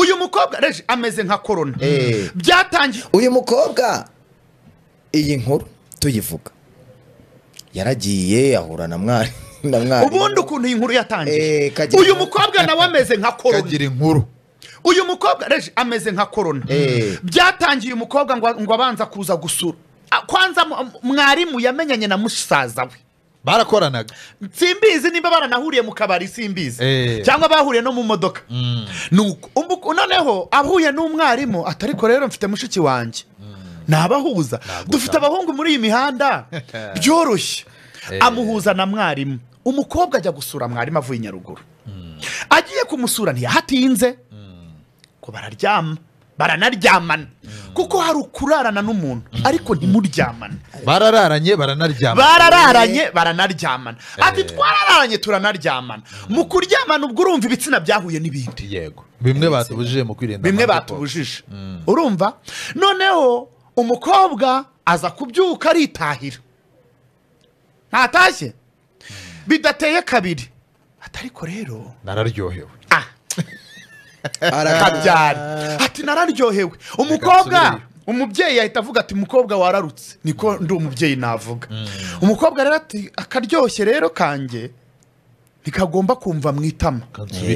mukobwa rege ameze nka korona Eh. byatangiye uyu mukobwa iyi nkuru tuyivuga yaragiye ahura na mwari na mwari ubundi ukuntu iyi nkuru Eh, yatangiye Kagira- uyu mukobwa nawe ameze nka korona kagira inkuru uyu mukobwa rege ameze nka korona Eh. byatangiye umukobwa ngo ngo abanza kuza gusura Ah, kwanza mu- mwarimu yamenyanye na musaza we barakoranaga simbizi nimba baranahuriye mu kabari simbizi Eh. cyangwa bahuriye no mu modoka Nuko, umbu- noneho ahuye n'umwarimu atari ko rero mfite mushiki wanjye ni abahuza dufite abahungu muri iyi mihanda byoroshye amuhuza na mwarimu umukobwa ajya gusura mwarimu avuye i nyaruguru agiye kumusura ntiyahatinze ko bararyama baranaryamana kuko hari ukurarana n'umuntu ariko ntimuryamane barararanye baranaryama barararanye baranaryamana ati twarararanye turanaryamana mu kuryamana ubwo urumva ibitsina byahuye n'ibindi yego bimwe batubujije mu kwirinda bimwe amagepfo. batubujije urumva noneho umukobwa aza kubyuka aritahira ntatashye bidateye kabiri atariko rero nararyohewe ah kabyari ati nararyohewe umukobwa subiriyo. umubyeyi ahita avuga ati mukobwa wararutse niko ndi umubyeyi navuga umukobwa rero ati akaryoshye rero kanjye ntikagomba kumva mu itama kansubira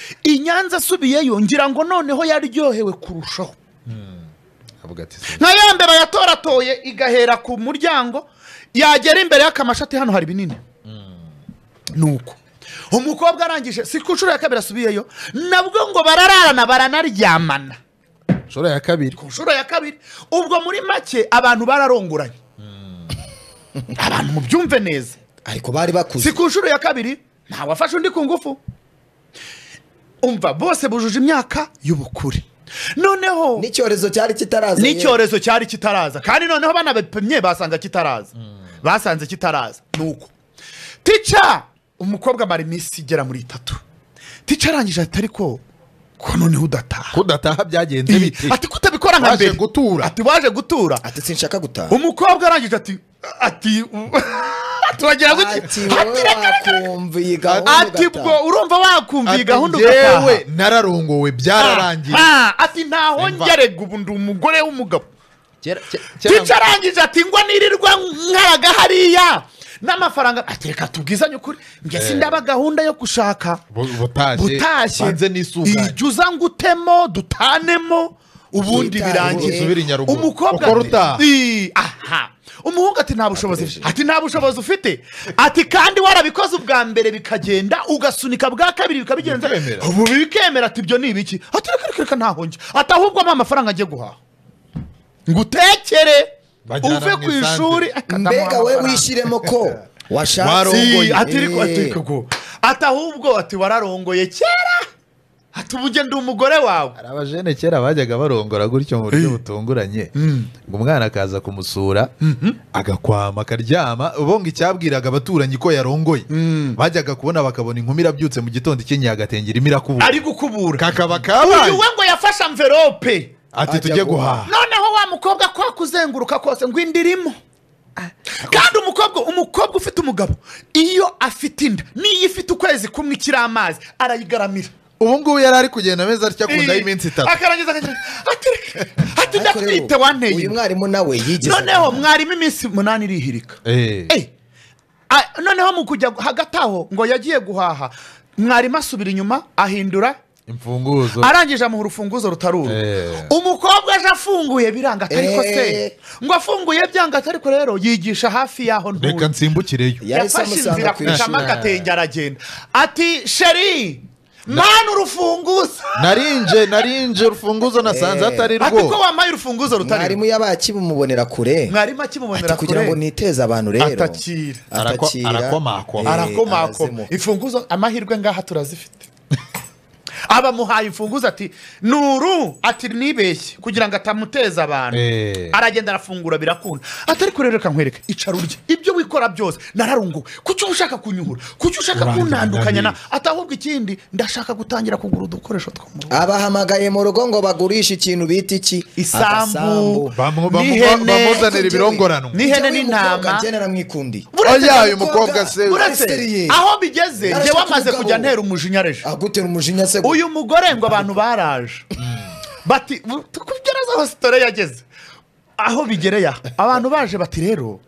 Eh, inyanja asubirayo i nyanza asubiyeyo ngira ngo noneho yaryohewe kurushaho avuga ati "Sinzi." nka ya mbere yatoratoye igahera ku muryango yagera imbere y'akamashati hano hari binini nuko umukobwa arangije si ku nshuro ya kabiri asubiyeyo nabwo ngo barararana baranaryamana inshuro ya kabiri ku nshuro ya kabiri ubwo muri make abantu bararongoranye abantu mubyumve neza ariko bari bakuze si ku nshuro ya kabiri ntawafashe undi ku ngufu umva bose bujuje imyaka y'ubukure noneho n'icyorezo cyari kitaraza n'icyorezo cyari kitaraza kandi noneho bana bapimye basanga kitaraza basanze kitaraza nuko tica umukobwa amara iminsi igera muri itatu tica arangije ati ariko ko noneho udataha kudataha byagenze bite ati ko utabikora nka Waje mbere gutura. ati waje gutura ati sinshaka gutaha umukobwa arangije ati ati turagira ati wowe wakumva iyi gahunda ati ugataha. bwo urumva wakumva iyi Ati, gahunda "Njyewe ugataha nararongowe byararangiye Ah, ah, ati ntahongerega ubu ndi umugore w'umugabo Kera- ke- kera- tica arangije ati ngo nirirwa nkaraga hariya n'amafaranga ati reka tubwizanye ukuri njye sindaba gahunda yo gushaka Bu- butashye butashye banze n'isuganye ijya uza ngo utemo dutanemo ubundi Witaye. birangiye Usubire i Nyaruguru. umukobwa Ukora ati, utaha. "Ii, aha umuhungu ati nta bushobozi mfite." ati nta bushobozi ufite ati kandi warabikoze ubwa mbere bikagenda ugasunika bwa kabiri bikabigenza Bikemera. ubu bikemera ati ibyo ni ibiki ati reka reka reka ntahonge ati ahubwo ampa amafaranga agiye guhaha ngo utekere Bajyana uve mu ku isantere. ishuri mbega we wishyiremo ko washatse Warongo- Si, Warongoye. ati ariko ati Eh. koko ati ahubwo ati wararongoye kera ati ubu ugenda umugore wawe hari abajene kera bajyaga barongora gutyo mu buryo butunguranye ngo umwana akaza kumusura agakwama akaryama ubu ngo icyabwiraga abaturanyi ko yarongoye bajyaga kubona bakabona inkumi irabyutse mu gitondo ikenyeye agatenge irimo irakubura ari gukubura kakaba uyu kabaye we ngo yafashe amverope ati Ajya tujye guhaha." guhaha noneho wa mukobwa kwa kuzenguruka kose ngo inda irimo kandi umukobwa umukobwa ufite umugabo iyo afite inda n'iyo ifite ukwezi kumwe ikiri amazi arayigaramira ubu ngubu yari ari kugenda ameze atya akunda y'iminsi itatu akarangiza akagira ati reka- ati Ariko njya rero, kwite wanteye uyu inda." mwarimu nawe yigeze noneho mwarimu iminsi umunani irihirika Eh, Eh, ah, noneho mu kujya hagati aho ngo yagiye guhaha mwarimu asubira inyuma ahindura imfunguzo arangije amuha urufunguzo rutaruru Eh. umukobwa aje afunguye biranga atariko se Eh. ngo afunguye byanga atariko rero yigisha hafi y'aho reka nturi nsimbukireyo yahise yafashe inzira amusanga ku akurikamo ishuri agatenge aragenda ati sheri mana urufunguzo narinje narinje urufunguzo nasanze atari ati ko rwo wamaye urufunguzo rutari mwarimu yabakibumubonera kure mwarimu ati akimubonera kugira ngo kure niteze abantu rero atakira Arako- arakomakoma. Eh, arakomakoma arazimuka. imfunguzo amahirwe ngaha turazifite abamuhaye imfunguzo ati nuru ati nibeshye kugira ngo atamuteza abantu Eh. aragenda arafungura birakunda atari kureba reka nkwereke icara urye ibyo wikora byose nararunguwe kuki uba ushaka kunyuhura kuki ushaka Urangira kuntandukanya na ndabizi. atahubwo ikindi ndashaka gutangira kugura udukoresho two mu rugo abahamagaye mu rugo ngo bagurishe ikintu bita iki isambu Bamu- bamu- n'ihene bamuzanira ibirongoranwa n'ihene Njyewe uyu n'intama. mukobwa njye naramwikundiye. Buretse Oya, uyu n'umukobwa- mukobwa se- buretse Seriye. aho bigeze Narashaka njyewe amaze umugabo. kujya ntera umujinya reje agutera umujinya se uyu mugore ngo abantu baraje bati tukubyaraza aho sitore yageze aho bigereye aha abantu baje bati rero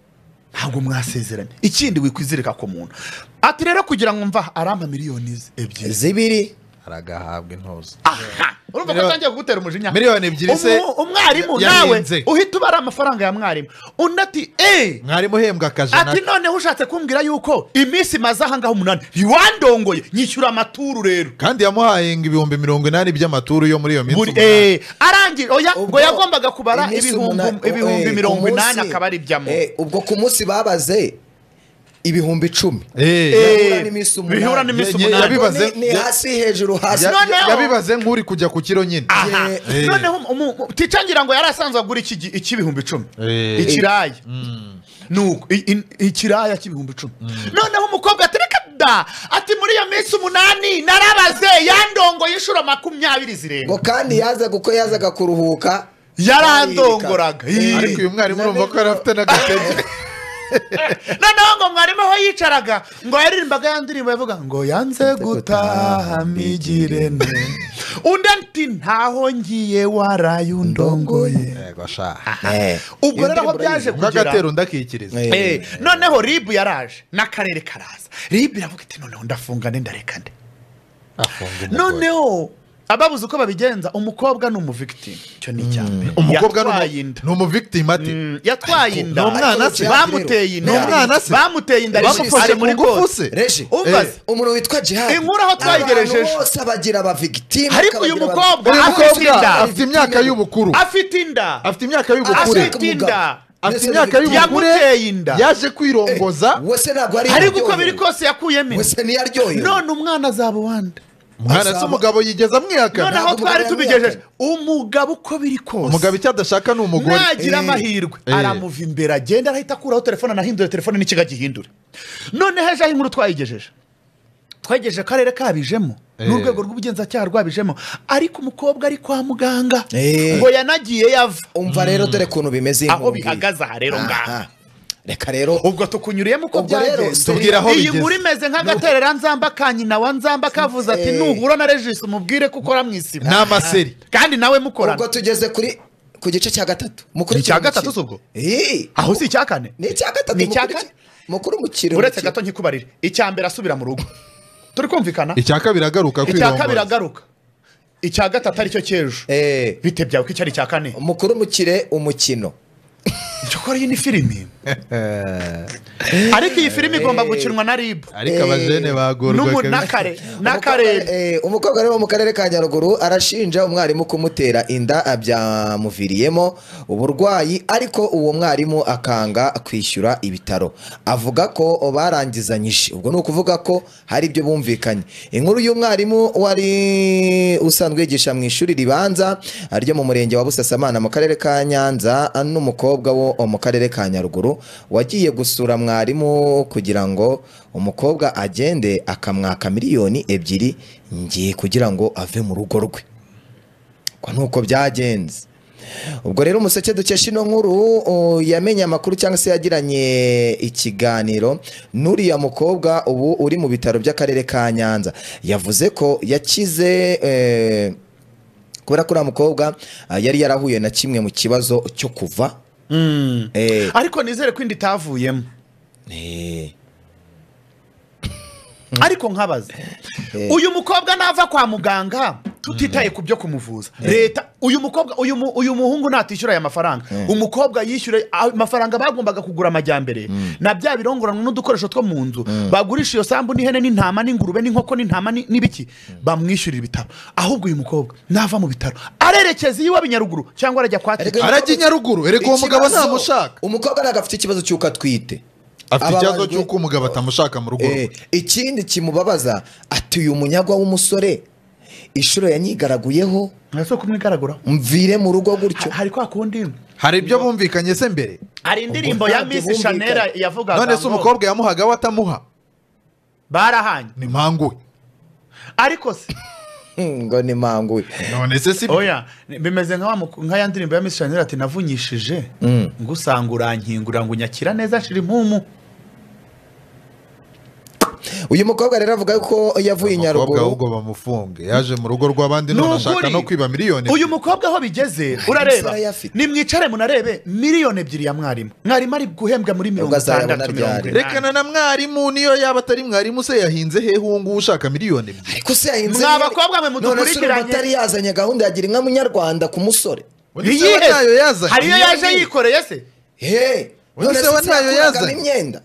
ntabwo mwasezeranye ikindi wikwizirika ku muntu ati rero kugira ngo mva arampa miliyoni ze ebyiri zibiri aragahabwa intozi aha urumva ko Miliyoni- atangiye kugutera umujinya miliyoni ebyiri se Umu- umwarimu ya- nawe yarenze. uhita ubara amafaranga ya mwarimu undi ati eee mwarimu uhembwa akajana ati noneho ushatse kumbwira yuko iminsi imaze ahangaha umunani wandongoye nyishyura amaturu rero kandi yamuhaye ngo ibihumbi mirongo inani by'amaturu yo muri iyo minsi buri umunani. eee arangije oya ngo Ubwo yagombaga kubara iminsi ibihumbi umunani- eh, ibihumbi ku mirongo munsi- inani akaba ari ibyamo eh, ubwo ku munsi babaze ibihumbi icumi Eh, Eh, bihura n'iminsi umunani. bihura n'iminsi Ye- ye- umunani yabiba- Bibaze- Ni- ni hasi hejuru hasi ya- noneho- yabibaze nk'uri kujya ku kiro nyine Aha. Eh. noneho umu- umu- ticangira ngo yari asanzwe agura iki gi- icy'ibihumbi icumi Eh. ikiraya nuko i- i- ikiraya cy'ibihumbi icumi noneho umukobwa ati reka da ati muri iyo minsi umunani narabaze yandongoye inshuro makumyabiri zirenga ngo kandi yazaga uko yazaga kuruhuka yarandongoraga Ii. ariko uyu mwarimu urumva ko yari afite n'agatege noneho ngo mwarimu aho yicaraga ngo yaririmbaga ya ndirimbo yavuga ngo yanze gutaha migirene undi ati ntaho ngiye waraye undongoye yego sha Eh, ubwo rero aho byaje kugera nk'agatero ndakikiriza Eh. Eh, noneho ribu yaraje n'akarere karaza ribu iravuga iti noneho ndafunga nde ndareka nde afunga umugore noneho ababuze uko babigenza umukobwa ni umuvigitini icyo ni icya mbere umukobwa ni yatwaye umu- inda ni umuvictim ati Mm, yatwaye inda Ni umwana se. bamuteye inda Ni umwana se. bamuteye inda Bamufashe ari muri ku ngufu kose se. reje umbaze umuntu witwa jihadi Inkuru aho twayigerejeje. Abantu bose abagira abavigitimu Ariko uyu mukobwa uyu afite mukobwa inda afite imyaka y'ubukuru afite inda afite imyaka y'ubukure afite inda afite imyaka y'ubukure yamuteye inda yaje kwirongoza wese ntabwo ari ariko uko yaryohewe. biri kose yakuyemo inda wese ntiyaryohewe none umwana azaba uwande umwana se umugabo yigeza amwihakana noneho Ntabwo twari umugabo tubigejeje yamwihakana. umugabo uko biri kose umugabo icyo adashaka ni umugore nagira Eh. amahirwe Eh. aramuva imbere agenda arahita akuraho telefone anahindure telefone n'ikigo agihindure noneho ejo aho inkuru twayigejeje twayigejeje akarere kabijemo Eh. n'urwego rw'ubugenzacyaha rwabijemo ariko umukobwa ari kwa muganga Eh. ngo yanagiye yava umva rero dore ukuntu bimeze iyi aho nkuru ngiyi. bihagaze aha rero ngaha Aha. reka rero ubwo tukunyuriyemo uko Ubwo rero byagenze tubwire aho iyi bigeze. nkuru imeze nk'agaterera nzamba ka nyina wa nzamba kavuze ati Eh. nuhura na regisi umubwire ko ukora mu isibo ni amaseri kandi nawe mukorana ubwo tugeze kuri ku gice cya gatatu mukuru Ni icya gatatu si ubwo? aho si icya kane ni icya gatatu Ni icya mukuru- kane? mukuru mukiri uretse gato nkikubarire icya mbere asubira mu rugo turi kumvikana icya kabiri agaruka icya kabiri kwirongoza agaruka icya gatatu aricyo cy'ejo bite byawe ko icyo ari icya kane mukuru mukire umukino cyokora iyi ni filimi ariko iyi filimi igomba gukinwa na ribu ariko abajene bagorwa n'umu- n'akare Umukobwa- n'akarere eh, umukobwa rero wo mu karere ka nyaruguru arashinja umwarimu kumutera inda byamuviriyemo uburwayi ariko uwo mwarimu akanga kwishyura ibitaro avuga ko barangizanyije ubwo ni ukuvuga ko hari ibyo bumvikanye inkuru y'umwarimu wari usanzwe yigisha mu ishuri ribanza ryo mu murenge wa busasamana mu karere ka nyanza n'umukobwa wo mu karere ka nyaruguru wagiye gusura mwarimu kugira ngo umukobwa agende akamwaka miliyoni ebyiri ngiye kugira ngo ave mu rugo rwe kwa nuko byagenze ubwo rero umuseke dukesha ino nkuru uh, yamenye amakuru cyangwa se yagiranye ikiganiro n'uriya mukobwa ubu uri mu bitaro by'akarere ka nyanza yavuze ko yakize eh, kubera ko uriya mukobwa ah, yari yarahuye na kimwe mu kibazo cyo kuva Eh, ariko nizere ko indi itavuyemo eh, ariko nkabaza Eh. uyu mukobwa nava kwa muganga tutitaye ku byo kumuvuza leta uyu mukobwa uyu mu- uyu muhungu natishyura aya mafaranga umukobwa yishyure amafaranga bagombaga kugura amajyambere na bya birongoranwa n'udukoresho two mu nzu bagurisha iyo sambu n'ihene n'intama n'ingurube n'inkoko n'intama ni- n'ibiki bamwishyurira ibitaro ahubwo uyu mukobwa nava mu bitaro arerekeza iwe Binyaruguru cyangwa arajya kwa Ariko- arajya i nyaruguru erega uwo mugabo ikibazo- ntamushaka umukobwa ntabwo afite ikibazo cy'uko atwite afite ikibazo Ababajwe- cy'uko umugabo atamushaka mu rugo rwe Eh, ikindi kimubabaza atuye umunyagwa w'umusore inshuro yanyigaraguyeho ese kumwigaragura mvire mu rugo gutyo hari kwa kundi hari ibyo bumvikanye se mbere hari indirimbo ya Ntabwo Miss Chanel bumvikana. yavugaga none ngo se umukobwa yamuhaga we atamuha barahanye ni mpangu we ariko se ngo ni manguye none se si oya bimeze nka wa muku- nka ya ndirimbo ya Miss Chanel ati navunyishije ngo usanga urankingura ngo unyakira neza nshira impumu uyu mukobwa rero avuga ko yavuye i umukobwa nyaruguru ahubwo bamufunge yaje mu rugo rw'abandi none ashaka no kwiba miliyoni uyu mukobwa aho bigeze urareba umusore ayafite. nimwicare munarebe miliyoni ebyiri ya mwarimu mwarimu ari guhembwa muri mirongo azayabona itandatu mirongo ryari? inani rekana na mwarimu niyo yaba atari mwarimu se yahinze hehe uwo nguwo ushaka miliyoni ebyiri ariko se yahinze Mwa n'iyo- bakobwa mwe none se urumva mudukurikiranye. atari yazanye gahunda ya gira inka munyarwanda ku musore Undi se we Iyihe? ntayo yazanye? hariyo yaje yikoreye se he Uyu none se se we ntayo yakuragamo yazanye. imyenda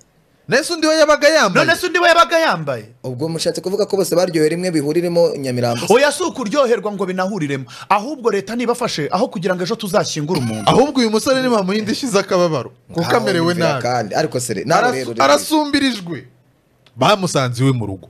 nese undi we yabaga yambaye none se undi we yabaga yambaye ubwo mushatse kuvuga ko bose baryohewe rimwe bihuriremo nyamirambo oya si ukuryoherwa ngo binahuriremo ahubwo leta nibafashe aho kugira ngo ejo tuzashyingure umuntu ahubwo uyu musore nibamuha indi ishize akababaro kuko Ntaho amerewe yumvira nabi kandi ariko sere Aras- nawe rero urebe. arasumbirijwe bamusanze iwe mu rugo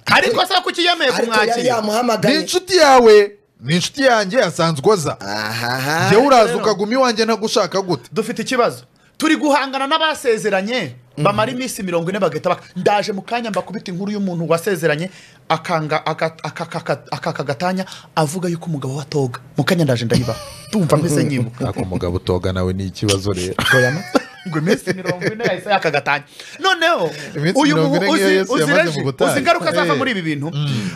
ariko se kuki yemeye ariko yari kumwakira ni yamuhamagaye inshuti yawe ni inshuti yanjye yasanzwe oza ahaha yewe uraza ukaguma iwanjye ntagushaka gute dufite ikibazo turi guhangana n'abasezeranye bamara iminsi mirongo ine bagahita baka ndaje mu kanya mbakubita inkuru y'umuntu wasezeranye akanga aka- aka- aka- akaka gatanya avuga yuko umugabo we atoga mu kanya ndaje ndayibaha tumva mbese nyibuka ako umugabo utoga nawe ni ikibazo rero ngo iminsi mirongo ine yahise yaka gatanya noneho Iminsi uyu mirongo mubu- ine nk'iyo uzi- Yesu uzi yamaze reje, mu butayu. uzi ingaruka zava Eh. muri ibi bintu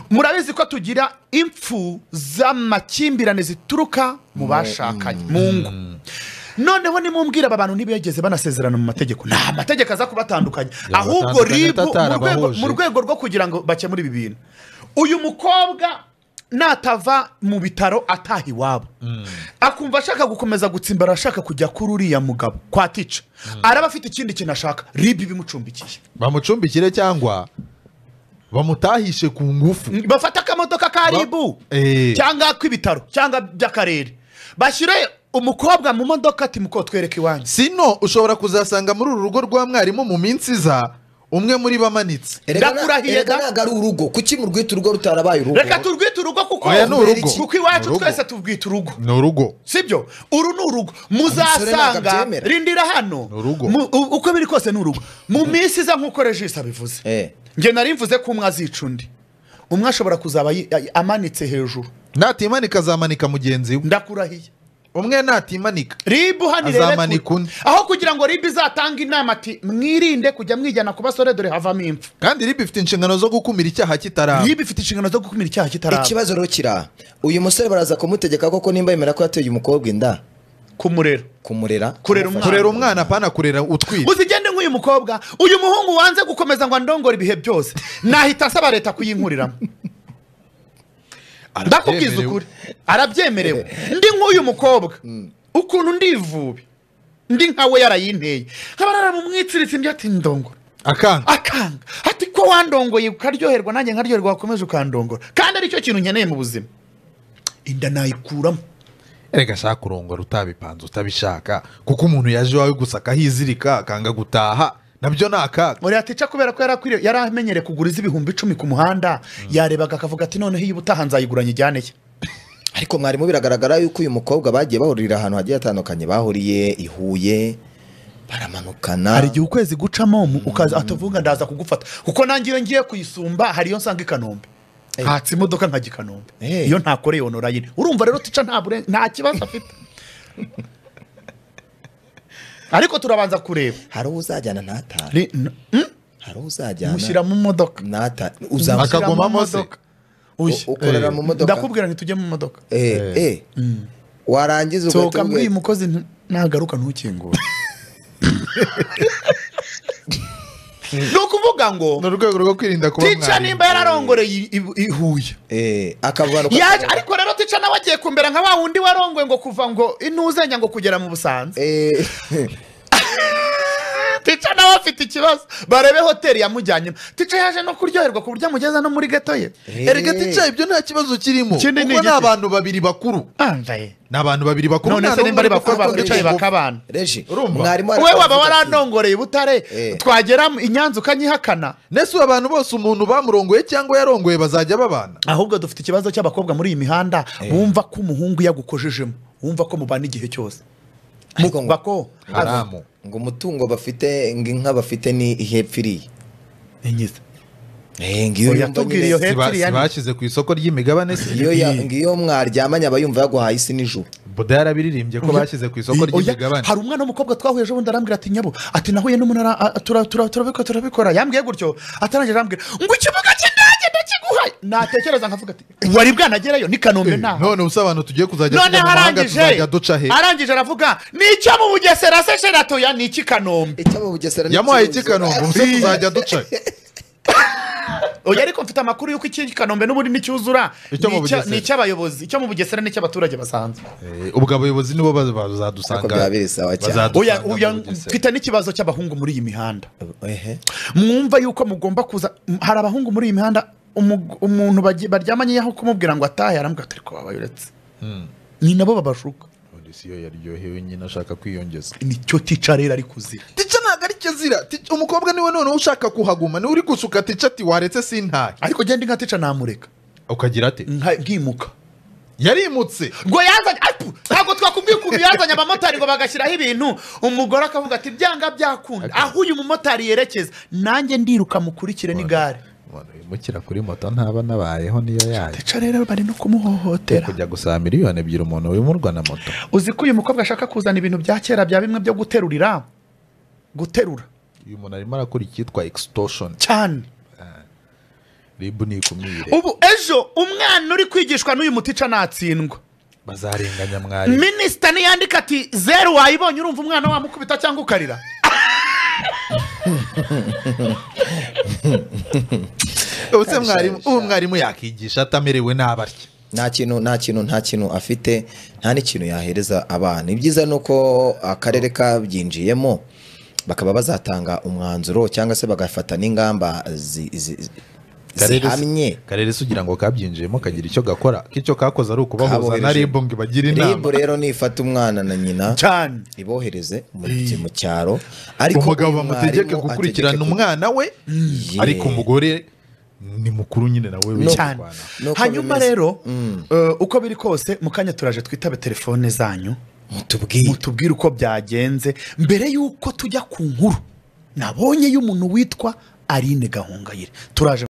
murabizi ko tugira impfu z'amakimbirane zituruka mu bashakanye mu ngo noneho nimumbwira aba bantu ntibigeze banasezerana mu mategeko nta mategeko aza kubatandukanya ahubwo batandukanye ribu mu rwego- atarabahuje. mu rwego rwo kugira ngo bakemure ibi bintu uyu mukobwa natava mu bitaro ataha iwabo akumva ashaka gukomeza gutsimbara ashaka kujya kuri uriya mugabo kwa tica araba afite ikindi kintu ashaka ribi bimucumbikiye bamucumbikire cyangwa bamutahishe ku ngufu bafate akamodoka ka ribu Eh. cyangwa k'ibitaro cyangwa by'akarere bashyire umukobwa mu modoka ati muko twereke iwanjye sino ushobora kuzasanga muri uru rugo rwa mwarimu mu minsi iza umwe muri bo amanitse Erega na- ndakurahiye erega da- ntabwo ari urugo kuki mu rwita urugo rutarabaye urugo reka turwite urugo kuko Oya, ni urugo. kuko Ni iwacu urugo. twese tubwita urugo ni urugo sibyo uru ni urugo ntabwo muzasanga abyemera. rindira hano Ni urugo. Mu- u- uko biri kose ni urugo mu minsi iza nk'uko regisa bivuze Eh. nge nari mvuze ko umwe azica undi umwe ashobora kuzaba yi- ay- amanitse hejuru natimanika azamanika mugenzi we ndakurahiye umwe natimanika ribu hano irebe Azamanika kure undi. aho kugira ngo ribu izatanga inama ati mwirinde kujya mwijyana ku basore dore havamo impfu kandi riba ifite inshingano zo gukumira icyaha kitaraba ribu ifite inshingano zo gukumira icyaha kitaraba ikibazo rero kiri aha uyu musore baraza kumutegeka koko nimba yemera ko yateye umukobwa inda kumurera kumurera Kurera kumufasha. kurera umwana apana kurera utwite uzigende nk'uyu mukobwa uyu muhungu wanze gukomeza ngo andongore ibihe byose nahita asaba leta kuyinkuriramo ndakubwiza Arabyemerewe. ukuri arabyemerewe ndi nk'uyu mukobwa ukuntu ndivubi ndi nkawe yarayinteye nkaba naramumwitsiritse ibyo ati ndongora akanga akanga ati ko wandongoye ukaryoherwa nanjye nkaryoherwa wakomeje ukandongora kandi aricyo kintu nkeneye mu buzima inda nayikuramo erega shaka kurongora utabipanze utabishaka kuko umuntu yaje iwawe gusa akahizirika akanga gutaha nabyo ni akaga uriya tica kubera ko yari akwiriye- yari amenyereye kugura iz'ibihumbi icumi ku muhanda yarebaga akavuga ati noneho iyi ubutaha nzayiguranye ijyane ye ariko mwarimu biragaragara yuko uyu mukobwa bagiye bahurira ahantu hagiye hatandukanye bahuriye i huye baramanukana hari igihe ukwezi gucamo mu- ukaza atavuga ndaza kugufata kuko nange iyo ngiye kuyisumba hari iyo nsanga i kanombe ntatse imodoka nkajya i kanombe Eh. iyo ntakoreye onora nyine urumva rero tica nta buren- nta kibazo afite ariko turabanza kureba hari uwo uzajyana ntatahe Ri- n- mm? hari uwo uzajyana mushyira mu modoka ntatahe Aka- uzamushyira Akagumamo se? ushya ukorera mu modoka ndakubwira ngo tujye mu modoka eh eh warangiza sohoka ugahita mbwi uyu ubwira- mukozi ntu- nagaruka ntukingure ni ukuvuga ngo ni urwego rwo kwirinda kuba tica mwarimu. nimba yararongoreye i- i- i Huye eh akavuga yaje ariko rero tica nawe agiye kumbera nka wa wundi warongoye ngo kuva ngo intuzenya ngo kugera mu busanza eh tica nawe afite ikibazo barebe hoteli yamujyanyemo tica yaje no kuryoherwa ku buryo amugeza no muri geto ye erega tica ibyo nta kibazo kirimo Ikindi ni kuko ni igiti. abantu babiri bakuru ambaye ni abantu babiri bakuru none nta se nimba n'umwe ari uri bakuru gufata undi bakwicaye ku ngufu. bakabana reje Urumva? mwarimu we arakomeza waba ati, warandongereye i butare Eh. twagera i nyanza ukanyihakana nese ubu abantu bose umuntu bamurongoye cyangwa yarongoye bazajya babana ahubwo dufite ikibazo cy'abakobwa muri iyi mihanda bumva ko umuhungu yagukojejemo wumva ko mubana igihe cyose Ariko ngo- Bumva ko haramu ngo umutungo bafite ngo inka bafite ni ihepfiriye Enyiza. eh ngiyo Oya, yumva tubwire nyine- iyo he- Siba- Hepfiri ya- sibashyize ku isoko ry'imigabane se iyo ya- ngiyo mwaryamanye aba yumva yaguhaye isi n'ijuru boda yarabiririmbye ko bashyize ku isoko Oya, ry'imigabane hari umwana w'umukobwa twahuye ejo bundi arambwira ati nyabo ati nahuye n'umunara a- tura- tura- turabikora turabikora yambwiye gutyo atarangije arambwira ngo ikibuga cy'indege ndakiguhaye natekereza nkavuga ati wari bwanagerayo ni kanombe nta none ubusobanuro tugiye kuzajya none tujya mu mahanga arangije tuzajya duca he arangije aravuga ni icyo mu bugesera se sheratoya ni iki kanombe icyo mu bugesera ni yamuhaye iki iki kanombe ubuse tuzajya duca he oya ariko mfite amakuru y'uko iki kanombe n'ubundi nticyuzura Icyo mu Ni icya- Bugesera. ni icy'abayobozi icyo mu bugesera ni icy'abaturage basanzwe Eh, ubwo abayobozi nibo baz- bazadusanga Ariko byaba biri sawa cyane. bazadusanga oya mu oya, Bugesera. mfite n'ikibazo cy'abahungu muri iyi mihanda Ehe. mwumva yuko mugomba kuza m- hari abahungu muri iyi mihanda umu- umuntu bagi- baryamanye aho kumubwira ngo atahe arambwira ati ariko wabaye uretse Mm. ni nabo babashuka Odisiyo yaryohewe nyine ashaka kwiyongeza nicyo tica rero ari kuzira tica ntabwo ari cyo azira Tica- umukobwa niwe noneho ushaka kuhaguma niwe uri gusuka tica ati waretse sintahe ariko genda inka tica namureka ukagira ati nka- nkimuka yarimutse ngo yazanye apu ntabwo twakubwiye ukuntu yazanye abamotari ngo bagashyiraho ibintu umugore akavuga ati byanga byakunda aho uyu mumotari yerekeza nanjye ndiruka mukurikire n'igare umuntu wimukira kuri moto ntaba nabayeho niyo yayo tica rero bari no kumuhohotera kujya gusaba miliyoni ebyiri umuntu wimurwa na moto uzi ko uyu mukobwa ashaka kuzana ibintu bya kera bya bimwe byo guterurira guterura uyu muntu arimo arakora icyitwa extortion cyane rib ni ikumire ubu ejo umwana uri kwigishwa n'uyu mutica natsindwa bazarenganya mwarimu minisita niyandika ati zeru wayibonye urumva umwana wamukubita cyangwa ukarira ubuse mwarimu ubu mwarimu yakigisha atamerewe n'abarya nta kintu nta kintu nta kintu afite nta n'ikintu yahereza abana ibyiza ni uko akarere kabyinjiyemo bakaba bazatanga umwanzuro cyangwa se bagafata n'ingamba zi- zi- zi- zihamye karere se ugira ngo kabyinjiyemo kagira icyo gakora k'icyo kakoze ari ukubahuza na Kabohereje. ribu ngo ibagire ribu inama rero nifata umwana na nyina cyane ibohereze mu mu cyaro ariko umugabo uyu bamutegeke mwarimu gukurikirana ategeke ku- umwana we Ye. ariko umugore ni mukuru nyine nawe No. cyane w'ikirwana. Nuko hanyuma bimeze. rero eh, uko biri kose mu kanya turaje twitabe telefone zanyu mutubwire mutubwire uko byagenze mbere y'uko tujya ku nkuru nabonye y'umuntu witwa aline gahongayire turaje